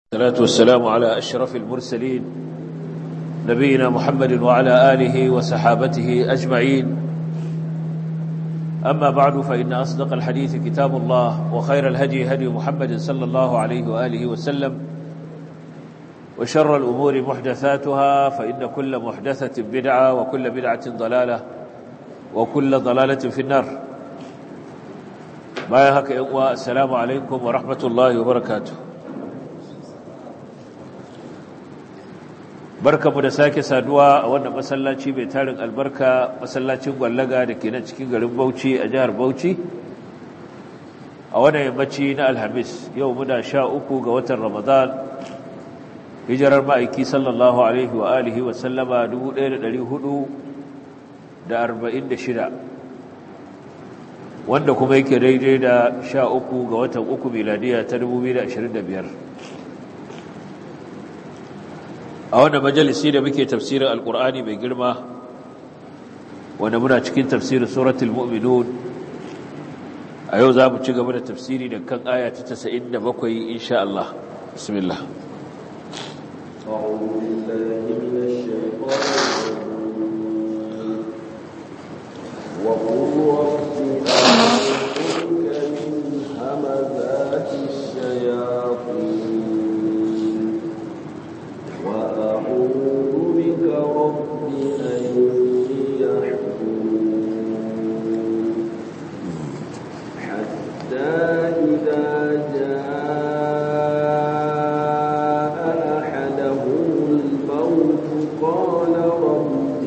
الصلاة والسلام على أشرف المرسلين نبينا محمد وعلى آله وصحابته أجمعين أما بعد فإن أصدق الحديث كتاب الله وخير الهدي هدي محمد صلى الله عليه وآله وسلم وشر الأمور محدثاتها فإن كل محدثة بدعة وكل بدعة ضلالة وكل ضلالة في النار ما يهك إقوى السلام عليكم ورحمة الله وبركاته barkamu da sake saduwa a wannan masallaci mai tarin albarka masallacin gwallaga da ke nan cikin garin Bauchi a jihar Bauchi a wannan yammaci na Alhamis yau muna sha uku ga watan Ramadan hijirar ma'aiki sallallahu alaihi wa alihi wa sallama 1446 wanda kuma yake daidai da sha uku ga watan uku miladiya ta 2025 a wannan majalisi da muke tafsirin alkur'ani mai girma wanda muna cikin tafsirin suratul mu'minun a yau za mu ci gaba da tafsiri da kan aya ta 97 insha Allah bismillah أعوذ بالله من الشيطان الرجيم وقل رب أعوذ من همزات الشياطين وأعوذ بك رب أن يحضرون حتى إذا جاء أحدهم الموت قال رب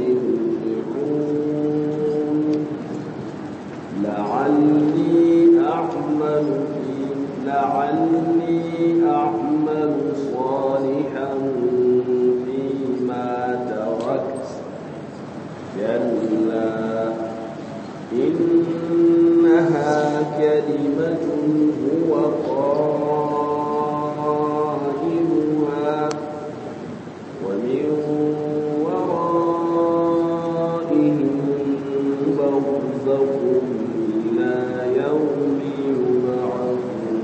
ارجعون لعلي أعمل في لعلي أعمل صالحا فيما تركت كلا إنها كلمة هو قائلها ومن ورائهم برزخ إلى يوم يبعثون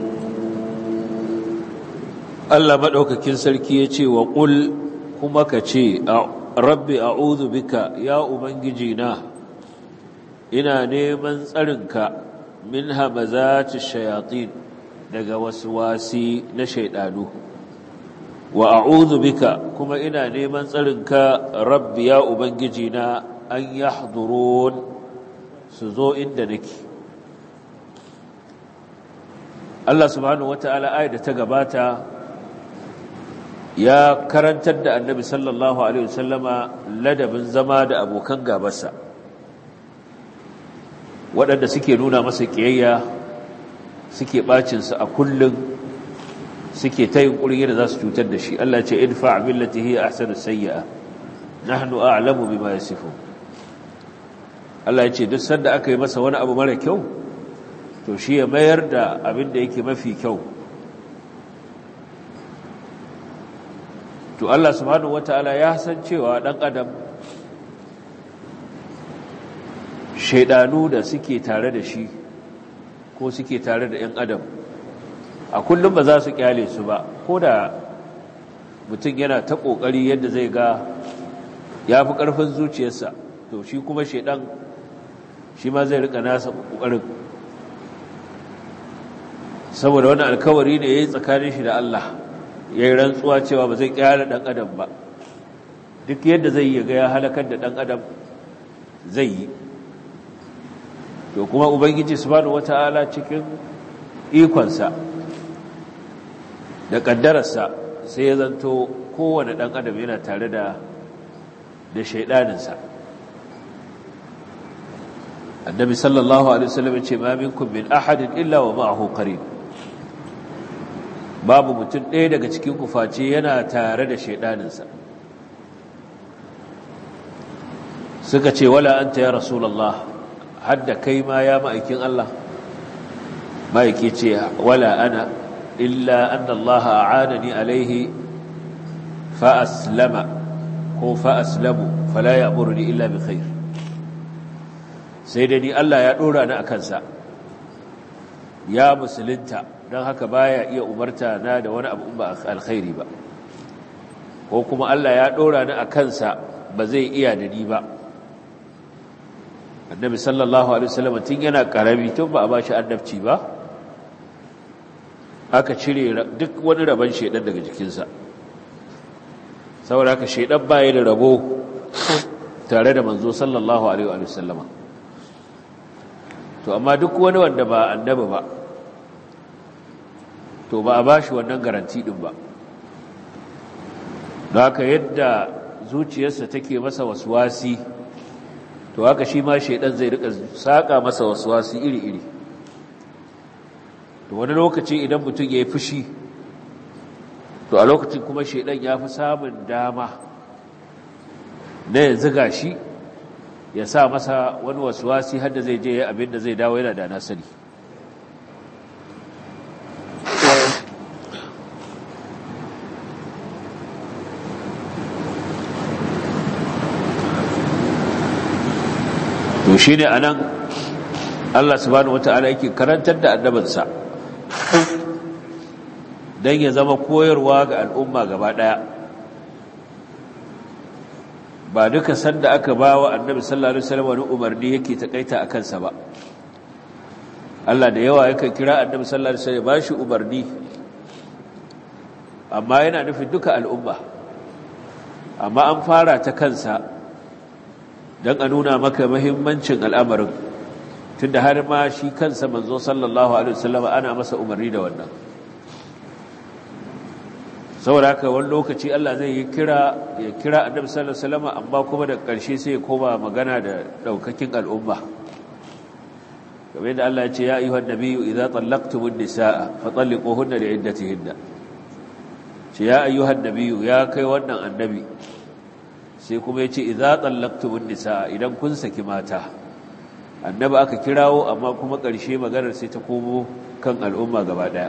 Allah madaukakin sarki yace wa qul kuma ka ce rabbi a'udhu bika ya ubangiji na ina neman tsarinka min hamazati shayatin daga waswasi na shaydanu wa a'udhu bika kuma ina neman tsarinka rabbi ya ubangiji na an yahdurun su zo inda nake Allah subhanahu wata'ala ayat da ta gabata ya karantar da annabi sallallahu alaihi wasallama ladabin zama da abokan gabarsa waɗanda suke nuna masa ƙiyayya suke ɓacinsa a kullum suke ta yin ƙuri da za su cutar da shi Allah ce idfa billati hiya ahsanu sayyi'a nahnu a'lamu bima yasifun Allah ya ce duk sanda aka yi masa wani abu mara kyau to shi ya mayar da abin da yake mafi kyau to Allah subhanahu wataala ya san cewa dan adam shaidanu da suke tare da shi ko suke tare da 'yan adam a kullum ba za su kyale su ba ko da mutum yana ta ƙoƙari yadda zai ga ya fi ƙarfin zuciyarsa to shi kuma shaidan shi ma zai rika nasa ƙoƙarin saboda wani alkawari ne ya yi tsakanin shi da Allah ya yi rantsuwa cewa ba zai kyara ɗan adam ba duk yadda zai yi ga ya halakar da ɗan adam zai yi to kuma ubangiji subhanahu wata'ala cikin ikonsa da ƙaddararsa sai ya zanto kowane ɗan adam yana tare da da shaidaninsa annabi sallallahu alaihi wasallam ya ce ma minkum min ahadin illa wa ma'ahu qarin babu mutum ɗaya daga cikin kufaci yana tare da shaidaninsa suka ce wala anta ya rasulullah hadda kai ma ya ma'aikin Allah ma'aiki ce wala ana illa anna Allah a'anani alaihi fa aslama ko fa aslamu fala ya'muruni illa bi khair sai da ni Allah ya dora ni akan sa ya musulunta don haka baya iya umarta na da wani abu ba alkhairi ba ko kuma Allah ya ɗora ni a kansa ba zai iya da ni ba annabi sallallahu alaihi wasallam tun yana karami tun ba a bashi annabci ba aka cire duk wani rabon shedan daga jikinsa saboda haka shedan baya da rabo tare da manzo sallallahu alaihi wasallama to amma duk wani wanda ba annabi ba to ba a bashi wannan garanti din ba don haka yadda zuciyarsa take masa waswasi to haka shi ma shaidan zai rika saka masa waswasi iri-iri to wani lokaci idan mutum ya yi fushi to a lokacin kuma shaidan ya fi samun dama na ya ziga shi ya sa masa wani waswasi hadda zai je abin da zai dawo yana da nasari to shi ne a nan Allah subhanahu wata'ala yake karantar da annabinsa don ya zama koyarwa ga al'umma gaba ɗaya ba duka sanda aka ba wa annabi sallallahu alaihi wasallam wani umarni yake takaita a kansa ba Allah da yawa yakan kira annabi sallallahu alaihi wasallam ba shi umarni amma yana nufin duka al'umma amma an fara ta kansa don a nuna maka mahimmancin al'amarin tun da har ma shi kansa manzo sallallahu alaihi wasallam ana masa umarni da wannan saboda haka wani lokaci Allah zai yi kira ya kira annabi sallallahu alaihi wasallam amma kuma da ƙarshe sai ya koma magana da daukakin al'umma kamar yadda Allah ya ce ya ayyuhan nabiyyu idza tallaqtumun nisaa fa talliquhunna li'iddatihinna ce ya ayyuhan nabiyyu ya kai wannan annabi sai kuma ya ce idza tallaqtumun nisaa idan kun saki mata annabi aka kirawo amma kuma ƙarshe maganar sai ta komo kan al'umma gaba daya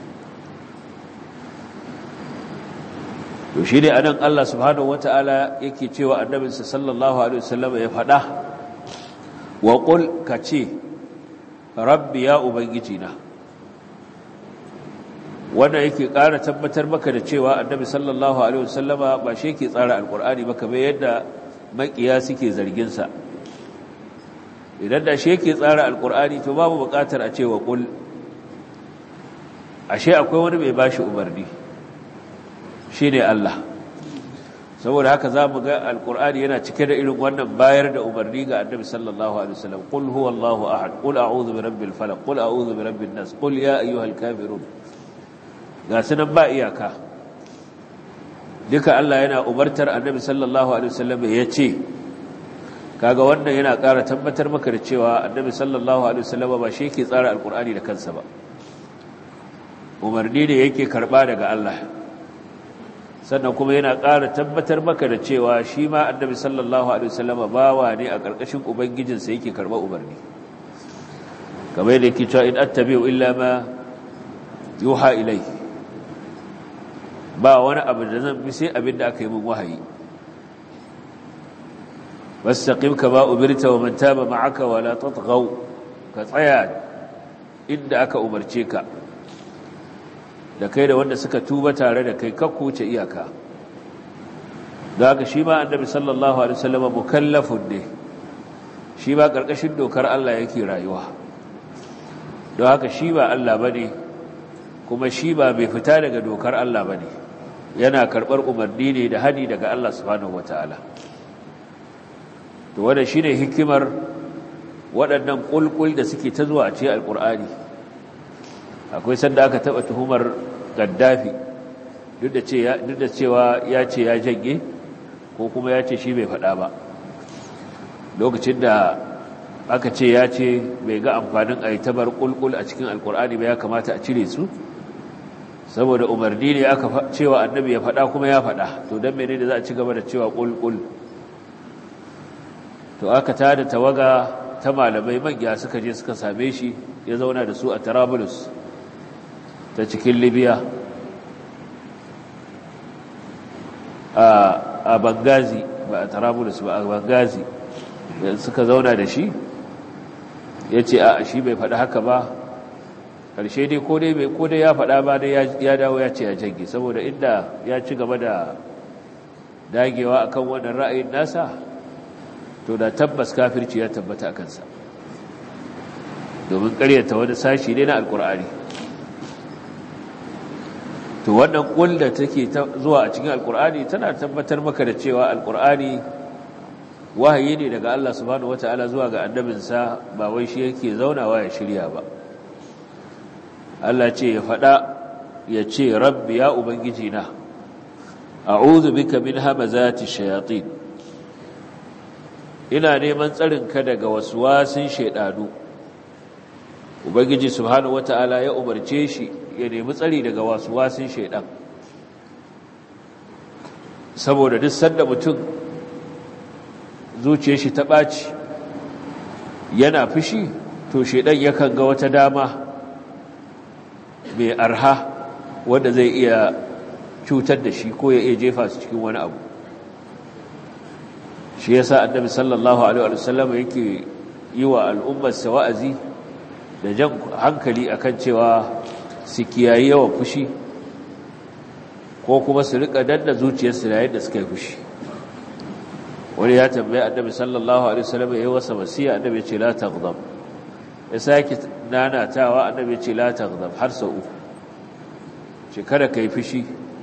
to shi ne anan Allah subhanahu wata'ala yake cewa annabinsa sallallahu alaihi wasallam ya faɗa wa qul kace rabbi ya ubangiji na wanda yake ƙara tabbatar maka da cewa annabi sallallahu alaihi wasallama ba shi yake tsara alqur'ani ba kamar yadda makiya suke zargin sa idan da shi yake tsara alqur'ani to babu buƙatar a ce wa qul ashe akwai wani mai bashi umarni shi ne Allah saboda haka za mu ga alkur'ani yana cike da irin wannan bayar da umarni ga annabi sallallahu alaihi wasallam qul huwallahu ahad qul a'udhu birabbil falaq qul a'udhu birabbin nas qul ya ayyuhal kafirun ga sunan ba iyaka duka Allah yana umartar annabi sallallahu alaihi wasallam ya ce kaga wannan yana ƙara tabbatar maka da cewa annabi sallallahu alaihi wasallam ba shi yake tsara alkur'ani da kansa ba umarni ne yake karba daga Allah sannan kuma yana ƙara tabbatar maka da cewa shi ma annabi sallallahu alaihi wasallam bawa ne a ƙarƙashin ubangijinsa yake karɓar umarni kamar yadda yake cewa in attabi'u illa ma yuha ilai ba wani abu da zan bi sai abin da aka yi min wahayi wastaqim kama umirta wa man taba ma'aka wa la tatghaw ka tsaya inda aka umarce ka da kai da wanda suka tuba tare da kai kakku wuce iyaka da haka shi ma annabi sallallahu alaihi wasallam mukallafun ne shi ba karkashin dokar Allah yake rayuwa don haka shi ba Allah bane kuma shi ba bai fita daga dokar Allah bane yana karbar umarni ne da hani daga Allah subhanahu wataala to wannan shine hikimar waɗannan kulkul da suke ta zuwa a cikin alqur'ani akwai sanda aka taba tuhumar gaddafi duk da cewa ya ce ya janye ko kuma ya ce shi bai faɗa ba lokacin da aka ce ya ce bai ga amfanin a yi tabar ƙulƙul a cikin alkur'ani ba ya kamata a cire su saboda umarni ne aka cewa annabi ya faɗa kuma ya faɗa to don mene da za a ci gaba da cewa ƙulƙul to aka tada tawaga ta malamai manya suka je suka same shi ya zauna da su a tarabulus ta cikin libya a bangazi ba a tarabulus ba a bangazi suka zauna da shi ya ce a shi bai faɗi haka ba karshe dai ko dai bai ko dai ya faɗa ba dai ya dawo ya ce ya jage saboda inda ya ci gaba da dagewa akan wannan ra'ayin nasa to da tabbas kafirci ya tabbata a kansa domin ƙaryata wani sashi ne na alkur'ani to wannan ƙul da take zuwa a cikin alkur'ani tana tabbatar maka da cewa alkur'ani wahayi ne daga Allah subhanahu wata'ala zuwa ga annabinsa ba wai shi yake zaunawa ya shirya ba Allah ce ya faɗa ya ce rabbi ya ubangiji na a'udhu bika min hamazati shayatin ina neman tsarinka daga waswasin shaidanu ubangiji subhanahu wata'ala ya umarce shi ya nemi tsari daga waswasin shaidan saboda duk sanda mutum zuciyar shi ta ɓaci yana fushi to shaidan yakan ga wata dama mai arha wanda zai iya cutar da shi ko ya iya jefa su cikin wani abu shi yasa annabi sallallahu alaihi wasallam yake yi wa al'ummarsa wa'azi da jan hankali akan cewa su kiyayi yawan fushi ko kuma su rika danna zuciyarsu yayin da suka yi fushi wani ya tambaye annabi sallallahu alaihi wasallam yayin wasa wasiya annabi ce la taghdab ya sake nanatawa annabi ce la taghdab har sau uku ce kada kai fushi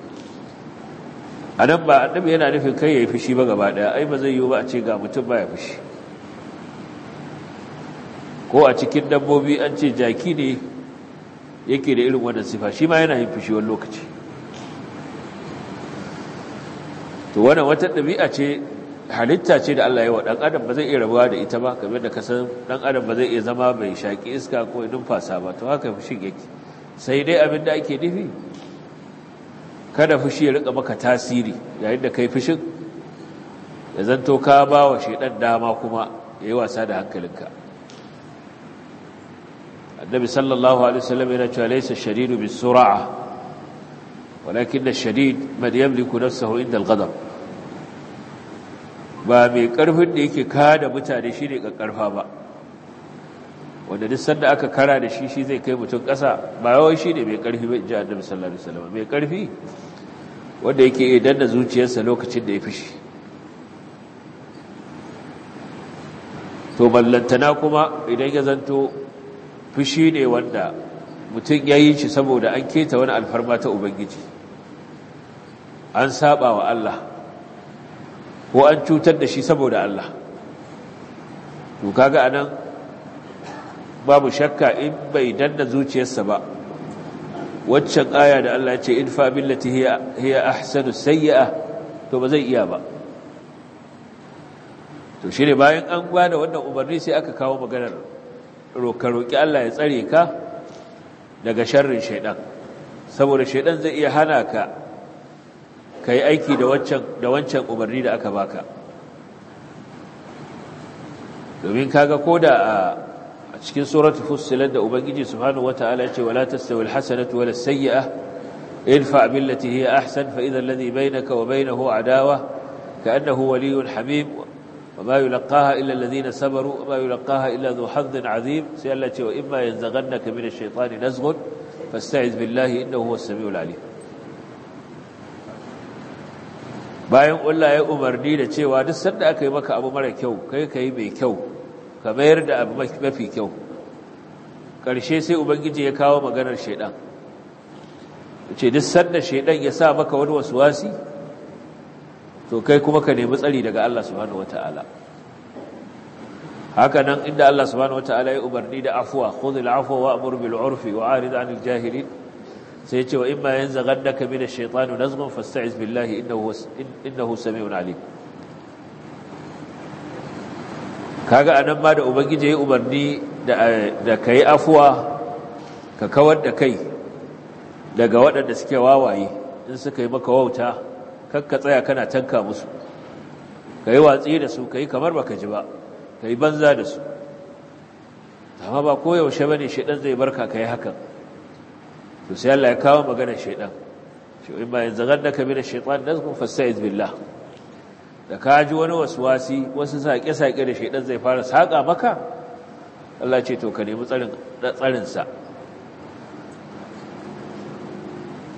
anan ba annabi yana nufin kai yayi fushi ba gaba daya ai ba zai yiwu ba a ce ga mutum baya fushi ko a cikin dabbobi an ce jaki ne yake da irin wannan sifa shi ma yana yin fushi wani lokaci to wannan wata ɗabi'a ce halitta ce da Allah ya wa ɗan adam ba zai iya rabuwa da ita ba kamar da kasan ɗan adam ba zai iya zama mai shaƙi iska ko numfasa ba to haka fushin yake sai dai abin da ake nufi kada fushi ya rika maka tasiri yayin da kai fushin ya zanto ka ba wa shaidan dama kuma ya yi wasa da hankalinka النبي صلى الله عليه وسلم يقول ليس الشديد بالسرعة ولكن الشديد من يملك نفسه عند الغضب ba mai ƙarfin da yake kada mutane shi ne ƙarfa ba wanda duk sanda aka kara da shi shi zai kai mutum ƙasa ba yawan shi ne mai ƙarfi ba ji annabi sallallahu alaihi wasallam mai ƙarfi wanda yake iya danna zuciyarsa lokacin da ya fishi to ballantana kuma idan ya zanto fushi ne wanda mutum ya yi shi saboda an keta wani alfarma ta Ubangiji an saba wa Allah ko an cutar da shi saboda Allah to kaga anan babu shakka in bai danna zuciyarsa ba waccan aya da Allah ya ce in fa billati hiya hiya ahsanu sayyi'a to ba zai iya ba to shine bayan an gwada wannan umarni sai aka kawo maganar roka roki Allah ya tsare ka daga sharrin shaidan saboda shaidan zai iya hana ka kai aiki da wancan da wancan umarni da aka baka domin kaga koda a a cikin suratul fussilat da ubangiji subhanahu wataala yace wala tastawil hasanatu wala sayyi'ah idfa billati hiya ahsan fa idha alladhi baynaka wa baynahu adawa ka'annahu waliyyun hamim وما يلقاها إلا الذين صبروا وما يلقاها إلا ذو حظ عظيم سيالتي وإما ينزغنك من الشيطان نزغ فاستعذ بالله إنه هو السميع العليم bayan Allah ya umarni da cewa duk sanda aka yi maka abu mara kyau kai kai mai kyau ka mayar da abu mafi kyau ƙarshe sai ubangiji ya kawo maganar shaidan ce duk sanda shaidan ya sa maka wani wasuwasi to kai kuma ka nemi tsari daga Allah subhanahu wataala haka nan inda Allah subhanahu wataala ya umarni da afwa khudhil afwa wa'mur bil urfi wa'rid 'anil jahilin sai ya ce wa imma yanzaghannaka min ash-shaytani nazghun fasta'iz billahi innahu innahu samiun 'alim kaga anan ma da ubangiji ya umarni da da kai afwa ka kawar da kai daga waɗanda suke wawaye in suka yi maka wauta kakka tsaya kana tanka musu ka yi watsi da su ka yi kamar baka ji ba ka yi banza da su amma ba koyaushe ba ne shaidan zai barka ka yi hakan to sai Allah ya kawo maganar shaidan shi in ba yanzu ganna ka bi da shaitan da kuma fasta'iz billah da ka ji wani waswasi wasu saƙe-saƙe da shaidan zai fara saƙa maka Allah ce to ka nemi tsarin tsarin sa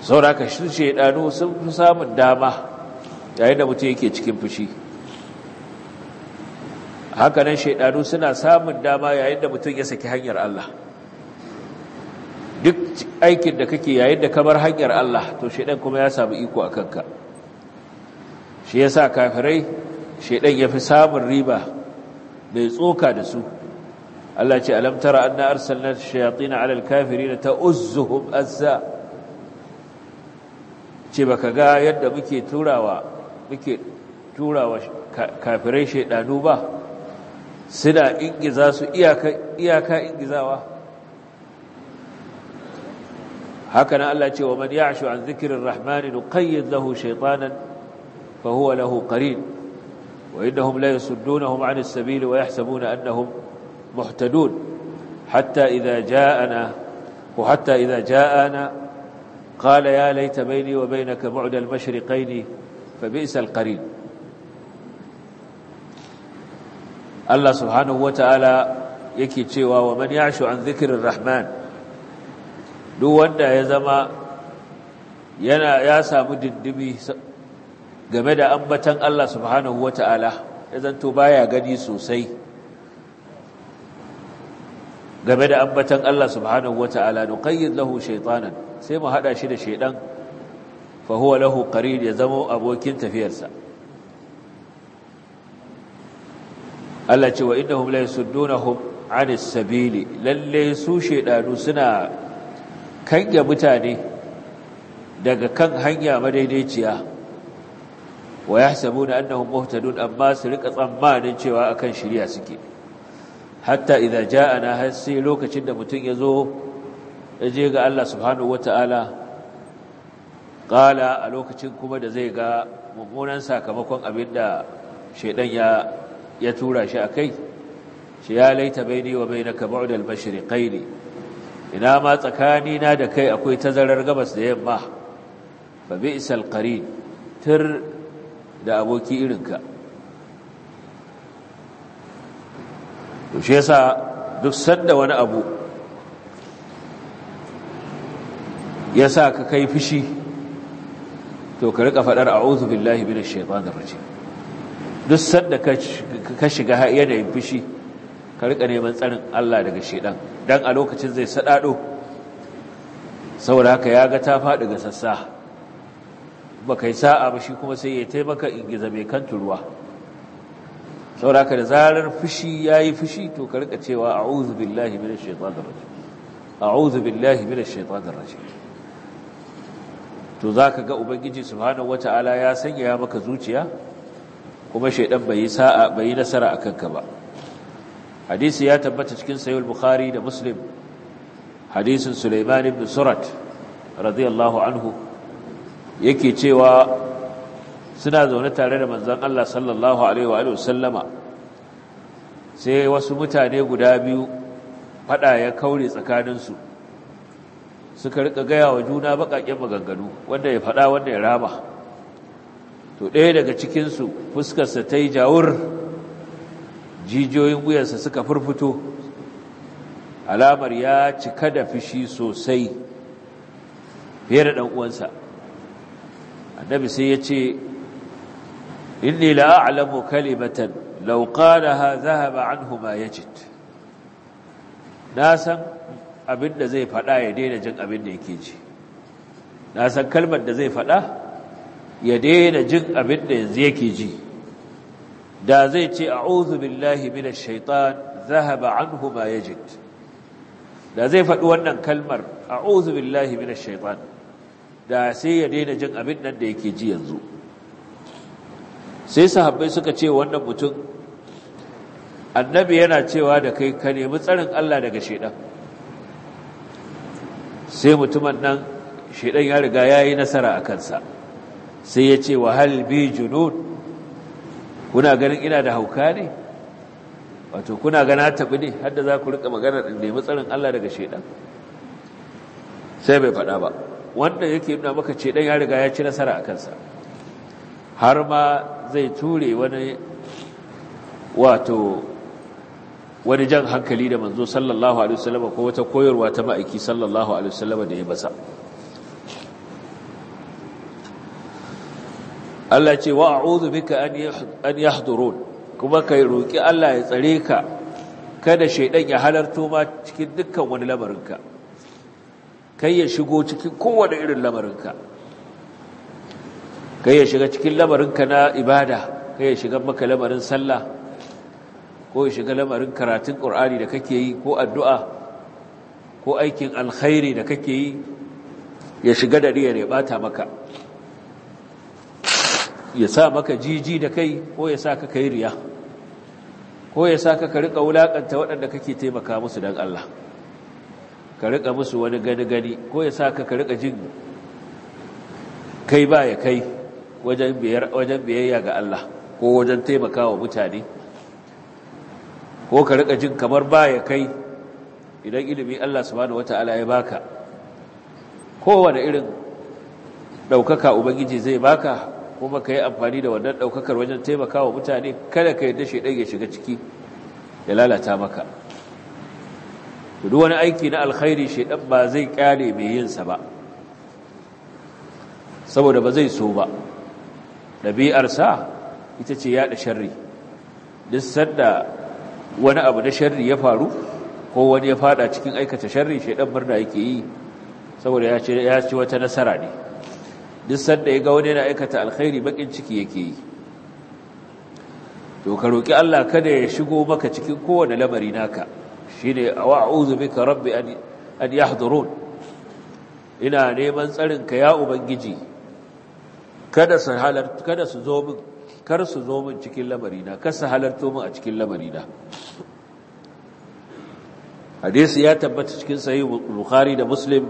sauraka shi shaidanu sun fi samun dama yayin da mutum yake cikin fushi hakanan shaidanu suna samun dama yayin da mutum ya saki hanyar Allah duk aikin da kake yayin da kamar hanyar Allah to shaidan kuma ya samu iko a kanka shi yasa kafirai shaidan ya fi samun riba mai tsoka da su Allah ce alam tara anna arsalna shayatin ala alkafirin ta'uzzuhum azza ce baka ga yadda muke turawa muke turawa kafirai shaidanu ba suna ingiza su iyaka iyaka ingizawa haka nan Allah ce wa man ya'shu an dhikrir rahmani nuqayyid lahu shaytanan fa huwa lahu qarin wa innahum la yasuddunahum 'an as-sabil wa yahsabuna annahum muhtadun hatta idha ja'ana wa hatta idha ja'ana qala ya layta bayni wa baynaka bu'da al-mashriqayn fa bi'sa al-qarin Allah subhanahu wa ta'ala yake cewa wa man ya'shu an dhikrir rahman duk wanda ya zama yana ya samu dindimi game da ambatan Allah subhanahu wata'ala ya zanto baya gani sosai game da ambatan Allah subhanahu wata'ala nuqayyid lahu shaytanan sai mu hada shi da shaydan fa huwa lahu qarin ya zama abokin tafiyarsa Allah ce wa innahum la yasuddunahum 'anis sabili lalle su shaydanu suna kange mutane daga kan hanya madaidaiciya wa yahsabuna annahum muhtadun amma su rika tsammanin cewa akan shiriya suke hatta idza ja'ana har sai lokacin da mutum yazo je ga Allah subhanahu wataala qala a lokacin kuma da zai ga mummunan sakamakon abinda shedan ya ya tura shi akai shi ya laita baini wa bainaka ba'da al-mashriqaini ina ma tsakanina da kai akwai tazarar gabas da yamma fa bi'sal qarin tir da aboki irinka to shi yasa duk sanda wani abu yasa ka kai fushi to ka rika fadar a'udhu billahi minash shaitanir rajim duk sanda ka shiga yanayin fushi ka rika neman tsarin Allah daga shedan dan a lokacin zai sadado saboda haka ya ga ta faɗi ga sassa ba kai sa'a ba shi kuma sai ya taimaka ingiza mai kan turuwa saboda haka da zarar fushi yayi fushi to ka rika cewa a'udhu billahi minash shaitanir rajim a'udhu billahi minash shaitanir rajim to zaka ga ubangiji subhanahu wataala ya sanya maka zuciya kuma shaidan bai yi sa'a bai yi nasara akan ka ba hadisi ya tabbata cikin sahih al-bukhari da muslim hadisin sulaiman ibn surat radiyallahu anhu yake cewa suna zaune tare da manzon Allah sallallahu alaihi wa alihi sallama sai wasu mutane guda biyu fada ya kaure tsakaninsu suka rika gaya wa juna bakakken maganganu wanda ya fada wanda ya rama to ɗaya daga cikinsu fuskarsa ta yi jawur jijiyoyin wuyansa suka furfuto alamar ya cika da fishi sosai fiye da ɗan'uwansa annabi sai ya ce inni la'alamu kalimatan lauƙanaha zahaba anhu ma yajid na san abin da zai faɗa ya daina jin abin da yake ji na san kalmar da zai faɗa ya daina jin abin da yanzu yake ji da zai ce a'udhu billahi minash shaitan zahaba anhu ma yajid da zai faɗi wannan kalmar a'udhu billahi minash shaitan da sai ya daina jin abin nan da yake ji yanzu sai sahabbai suka ce wannan mutum annabi yana cewa da kai ka nemi tsarin Allah daga shaitan sai mutumin nan shaitan ya riga yayi nasara a kansa sai ya ce wa hal bi junud kuna ganin ina da hauka ne wato kuna gana tabi ne hadda za ku rika magana da nemi tsarin Allah daga shedan sai bai faɗa ba wanda yake nuna maka shedan ya riga ya ci nasara a kansa har ma zai ture wani wato wani jan hankali da manzo sallallahu alaihi wasallam ko wata koyarwa ta ma'aiki sallallahu alaihi wasallam da ya masa Allah ce wa a'udhu bika an yahdurun kuma kai roki Allah ya tsare ka kada shaidan ya halarto ma cikin dukkan wani lamarinka kai ya shigo cikin kowane irin lamarinka kai ya shiga cikin lamarinka na ibada kai ya shiga maka lamarin sallah ko ya shiga lamarin karatun ƙur'ani da kake yi ko addu'a ko aikin alkhairi da kake yi ya shiga da riyar ya bata maka ya sa maka jiji da kai ko ya sa ka kai riya ko ya sa ka rika wulakanta waɗanda kake taimaka musu don Allah ka rika musu wani gani-gani ko ya sa ka rika jin kai ba ya kai wajen biyayya ga Allah ko wajen taimaka wa mutane ko ka rika jin kamar ba ya kai idan ilimi Allah subhanahu wata'ala ya baka kowane irin ɗaukaka ubangiji zai baka kuma ka yi amfani da wannan ɗaukakar wajen taimaka wa mutane kada ka yadda shi ya shiga ciki ya lalata maka duk wani aiki na alkhairi shaidan ba zai kyale mai yinsa ba saboda ba zai so ba ɗabi'arsa ita ce yaɗa sharri duk sanda wani abu na sharri ya faru ko wani ya fada cikin aikata sharri shaidan murna yake yi saboda ya ci wata nasara ne duk sanda ya ga wani yana aikata alkhairi bakin ciki yake yi to ka roki Allah kada ya shigo maka cikin kowane lamari naka shine a'udhu bika rabbi an an yahdurun ina neman tsarin ka ya ubangiji kada su halar kada su zo min kar su zo min cikin lamari na kar su halarto min a cikin lamari na hadisi ya tabbata cikin sahih bukhari da muslim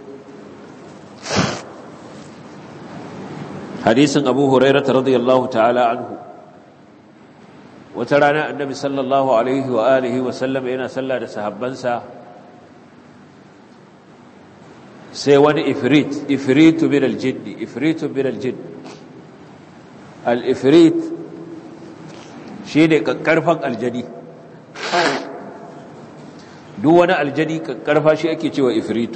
hadisin abu hurairah radiyallahu ta'ala anhu wata rana annabi sallallahu alaihi wa alihi wa sallam yana sallah da sahabbansa sai wani ifrit ifritu min aljinn ifritu min aljinn al-ifrit shine kakkarfan aljani duk wani aljani kakkarfa shi ake cewa ifritu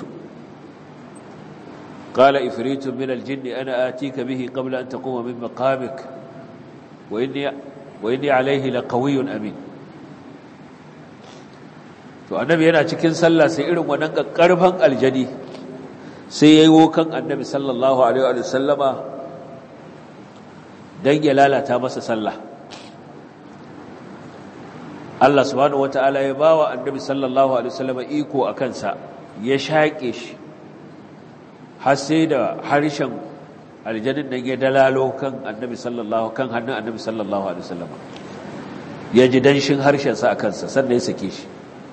قال إفريت من الجن أنا آتيك به قبل أن تقوم من مقامك وإني, وإني عليه لقوي أمين to annabi yana cikin sallah sai irin wannan karfan aljani sai yayi wokan annabi sallallahu alaihi wa sallama dan ya lalata masa sallah Allah subhanahu wataala ya bawa annabi sallallahu alaihi wa sallama iko akan sa ya shaƙe shi har sai da harshen aljanin nan ya dalalo kan annabi sallallahu kan hannun annabi sallallahu alaihi wasallam ya ji danshin harshen sa akan sa sannan ya sake shi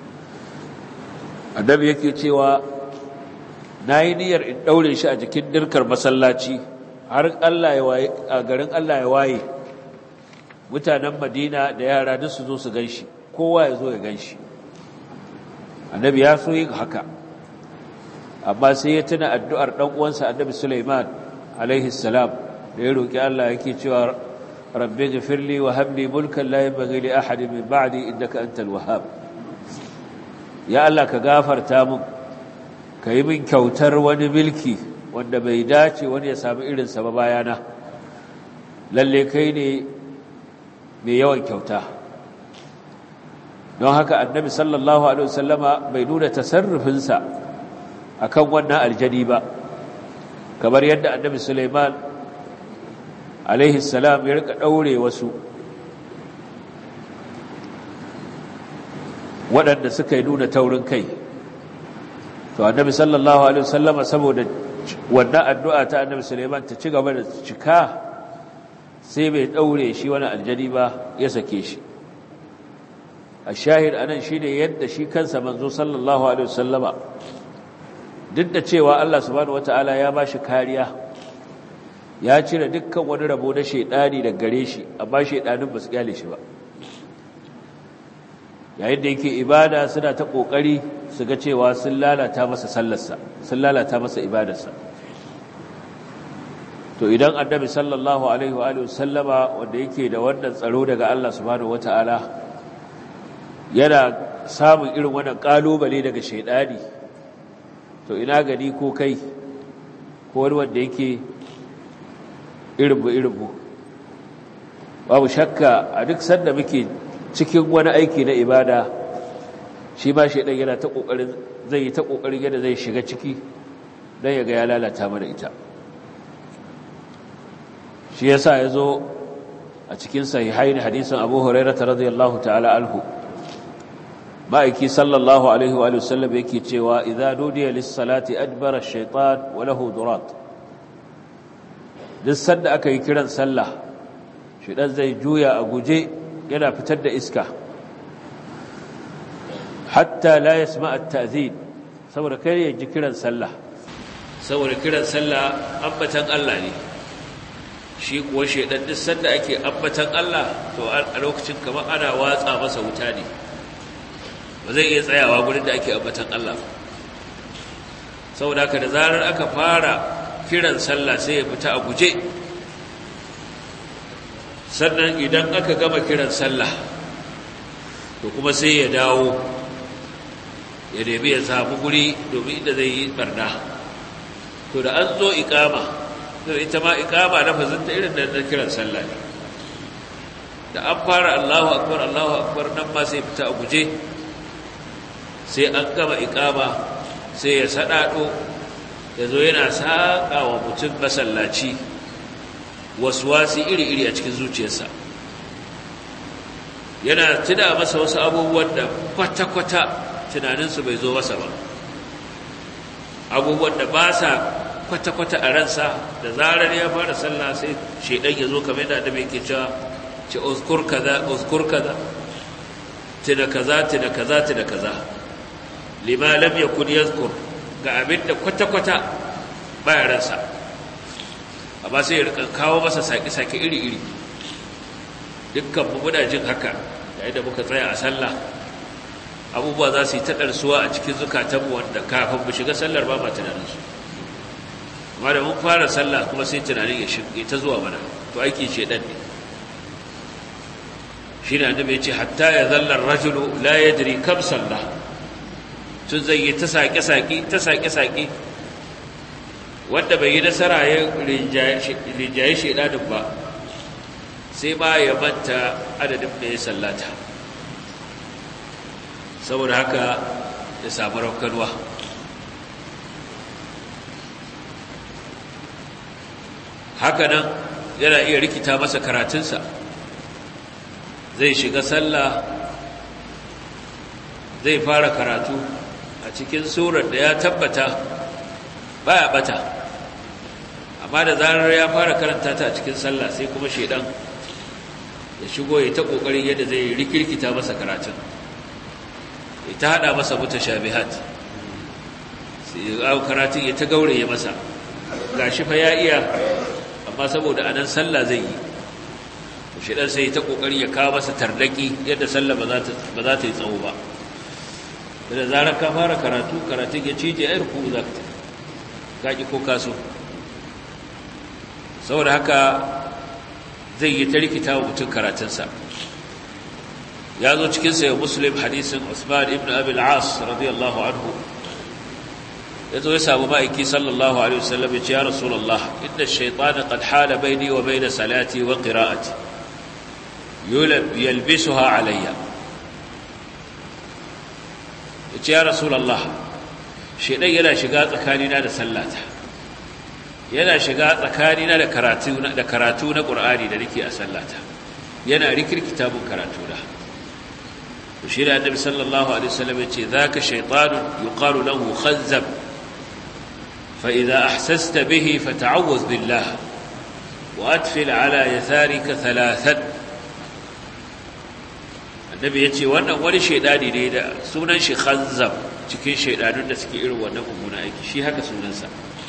annabi yake cewa nayi niyyar in daure shi a jikin dirkar masallaci har Allah ya waye a garin Allah ya waye mutanen Madina da yara duk su zo su ganshi kowa ya zo ya ganshi annabi ya so yin haka amma sai ya tuna addu'ar ɗan uwansa annabi Sulaiman alaihi salam da ya roki Allah yake cewa rabbi ghfirli wa habli mulkan la yanbaghi li ahadin min ba'di innaka antal wahhab ya Allah ka gafarta min yi min kyautar wani milki wanda bai dace wani ya samu irin sa ba bayana lalle kai ne mai yawan kyauta don haka annabi sallallahu alaihi wasallama bai nuna tasarrufinsa akan wannan aljani ba kamar yadda annabi Sulaiman alaihi salam ya rika daure wasu waɗanda suka yi nuna taurin kai to annabi sallallahu alaihi wasallama saboda wannan addu'a ta annabi Sulaiman ta ci gaba da cika sai bai daure shi wani aljani ba ya sake shi ashahid anan shine yadda shi kansa manzo sallallahu alaihi wasallama duk da cewa Allah subhanahu wataala ya bashi kariya ya cire dukkan wani rabo na shedani daga gare shi amma shedanin ba su kyale shi ba yayin da yake ibada suna ta kokari su ga cewa sun lalata masa sallarsa sun lalata masa ibadarsa to idan annabi sallallahu alaihi wa alihi sallama wanda yake da wannan tsaro daga Allah subhanahu wataala yana samun irin wannan kalubale daga shedani to ina gani ko kai ko wani wanda yake irinmu irinmu babu shakka a duk sanda muke cikin wani aiki na ibada shi ma shaidan yana ta kokarin zai yi ta kokarin yadda zai shiga ciki dan ya ga ya lalata mana ita shi yasa yazo a cikin sahihaini hadisin Abu Hurairah radiyallahu ta'ala anhu ma'aiki sallallahu alaihi wa sallam yake cewa idza nudiya lis-salati adbara ash-shaytan wa lahu durat duk sanda aka yi kiran sallah shaytan zai juya a guje yana fitar da iska hatta la yasma at-ta'zin saboda kai ya ji kiran sallah saboda kiran sallah ambatan Allah ne shi kuwa shaytan duk sanda ake ambatan Allah to a lokacin kamar ana watsa masa wuta ne ba zai iya tsayawa gurin da ake ambatan Allah saboda haka da zarar aka fara kiran sallah sai ya fita a guje sannan idan aka gama kiran sallah to kuma sai ya dawo ya nemi ya samu guri domin inda zai yi barna to da an zo ikama to ita ma ikama lafazinta irin da na kiran sallah ne da an fara Allahu akbar Allahu akbar nan ma sai fita a guje sai an gama ikama sai ya sadado ya zo yana saƙa wa mutum masallaci wasi iri-iri a cikin zuciyarsa yana tuna masa wasu abubuwan da kwata-kwata tunaninsu bai zo masa ba abubuwan da ba sa kwata-kwata a ransa da zarar ya fara sallah sai shaidan ya zo kamar da adabai ke cewa ce uzkur kaza uzkur kaza tuna kaza tuna kaza tuna kaza lima lam yakun yazkur ga abin da kwata-kwata baya ransa amma sai ya rika kawo masa sake-sake iri-iri dukkan mu muna jin haka yayin da muka tsaya a sallah abubuwa za su yi taɗarsuwa a cikin zukatanmu wanda kafin mu shiga sallar ba ma tunaninsu amma da mun fara sallah kuma sai tunanin ya shirge ta zuwa mana to aikin shedan ne shi ne annabi ya ce hatta ya zallar rajulu la yadri kam sallah tun zai yi ta saƙe-saƙe ta saƙe-saƙe wanda bai yi nasara ya rinjaye shaidanin ba sai ma ya manta adadin da ya sallata saboda haka ya samu raukarwa hakanan yana iya rikita masa karatunsa zai shiga sallah zai fara karatu a cikin surar da ya tabbata baya bata amma da zarar ya fara karanta ta a cikin sallah sai kuma shedan ya shigo ya ta kokarin yadda zai rikirkita masa karatun ya ta hada masa mutashabihat sai ya karatun ya ta gauraye masa gashi fa ya iya amma saboda anan sallah zai yi shedan sai ya ta kokarin ya kawo masa tardaki yadda sallah ba za ta yi tsawo ba da zarar ka fara karatu karatun ya cije ayar ku za ka kaƙi ko kaso saboda haka zai yi ta rikita wa mutum karatunsa ya zo cikinsa ya muslim hadisin usman ibn abil as radiyallahu anhu ya zo ya samu ma'aiki sallallahu alaihi wasallam ya ce ya rasulallah inda shaitana qad hala baini wa baina salati wa qira'ati yalbisuha alayya ya ce ya rasulallah shaidan yana shiga tsakanina da sallata yana shiga tsakanina da karatu da karatu na qur'ani da nake a sallata yana rikirkita mun karatu da to shi da annabi sallallahu alaihi wasallam yace zaka shaytanun yuqalu lahu khanzab fa idha ahsasta bihi fata'awwaz billah wa atfil ala yatharika thalathan annabi yace wannan wani shaydani ne da sunan shi khanzab cikin shaidanun da suke irin wannan mummuna aiki shi haka sunansa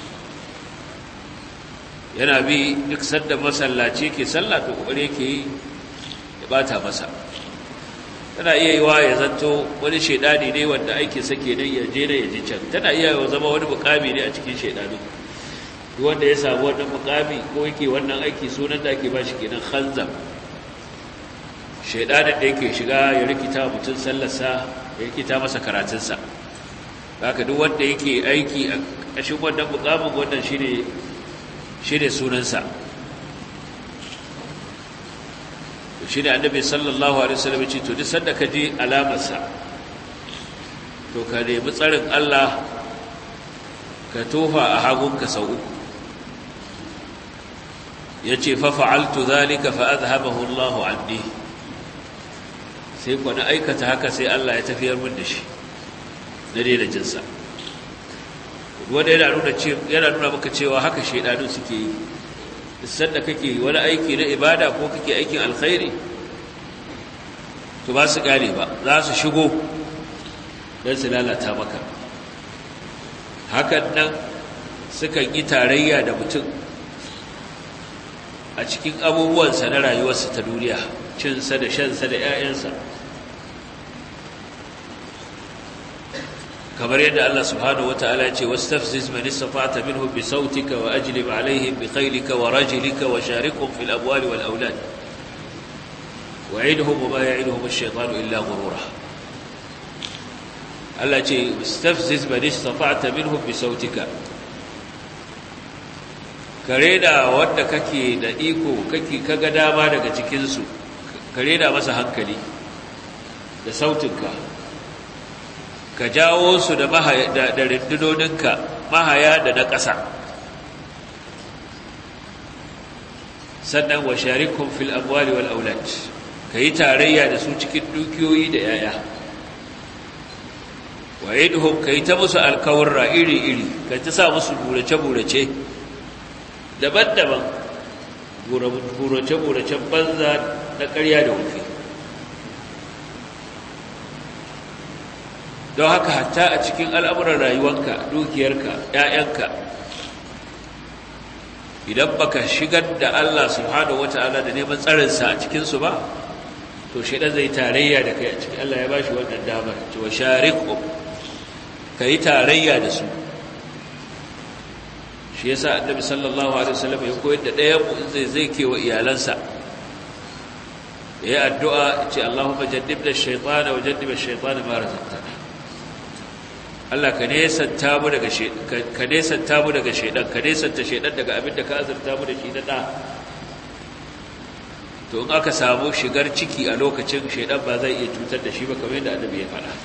yana bi duk sanda masallaci ke sallah to kokari yake yi ya bata masa tana iya yi wa ya zanto wani shaidani ne wanda aiki sake nan ya je da ya ji can tana iya yi zama wani mukami ne a cikin shaidanu duk wanda ya samu wannan mukami ko yake wannan aiki sunan da ake ba shi kenan khanzam shaidanin da yake shiga ya rikita mutum sallarsa ya rikita masa karatunsa haka duk wanda yake aiki a ƙashin wannan mukamin wannan shine shine sunansa to shi ne annabi sallallahu alaihi wasallam ya ce to duk sanda ka ji alamarsa to ka nemi tsarin Allah ka tofa a hagunka sau uku ya ce fa fa'altu zalika fa azhabahu Allahu anni sai ku na aikata haka sai Allah ya tafiyar min da shi na daina jinsa wanda yana nuna yana nuna maka cewa haka shedanu suke yi sanda kake wani aiki na ibada ko kake aikin alkhairi to ba su gane ba za su shigo don su lalata maka hakan nan sukan yi tarayya da mutum a cikin abubuwansa na rayuwarsa ta duniya cinsa da shansa da 'ya'yansa kamar yadda Allah subhanahu wata'ala ce wastafziz man istata minhum bi sautika wa ajlib alaihim bi khaylika wa rajlika wa sharikhum fil amwali wal aulad wa'idhum wa ma ya'iduhum ash-shaytanu illa ghurura Allah ce wastafziz man istata minhum bi sautika kare da wanda kake da iko kake kaga dama daga cikin su kare da masa hankali da sautinka ka jawo su da rindunoninka mahaya da na ƙasa sannan wa sharikun fil amwali wal aulad ka yi tarayya da su cikin dukiyoyi da yaya wa idhum ka yi ta musu alkawarra iri-iri ka ta sa musu burace-burace daban-daban burace-buracen banza na ƙarya da wufi don haka hatta a cikin al'amuran rayuwanka dukiyarka ‘ya'yanka idan baka shigar da Allah subhanahu wa ta'ala da neman tsarinsa a cikinsu ba to shaidan zai tarayya da kai a cikin Allah ya ba shi wannan damar cewa shariku ka yi tarayya da su shi yasa annabi sallallahu alaihi wasallam ya koyar da ɗayan mu in zai zai kewa iyalansa ya yi addu'a ce Allahumma jannibna ash-shaytana wa jannib ash-shaytana ma razaqtana Allah ka nesanta mu daga ka nesanta mu daga shedan ka nesanta shedan daga abin da ka azurta mu da shi na da to in aka samu shigar ciki a lokacin shedan ba zai iya cutar da shi ba kamar yadda annabi ya faɗa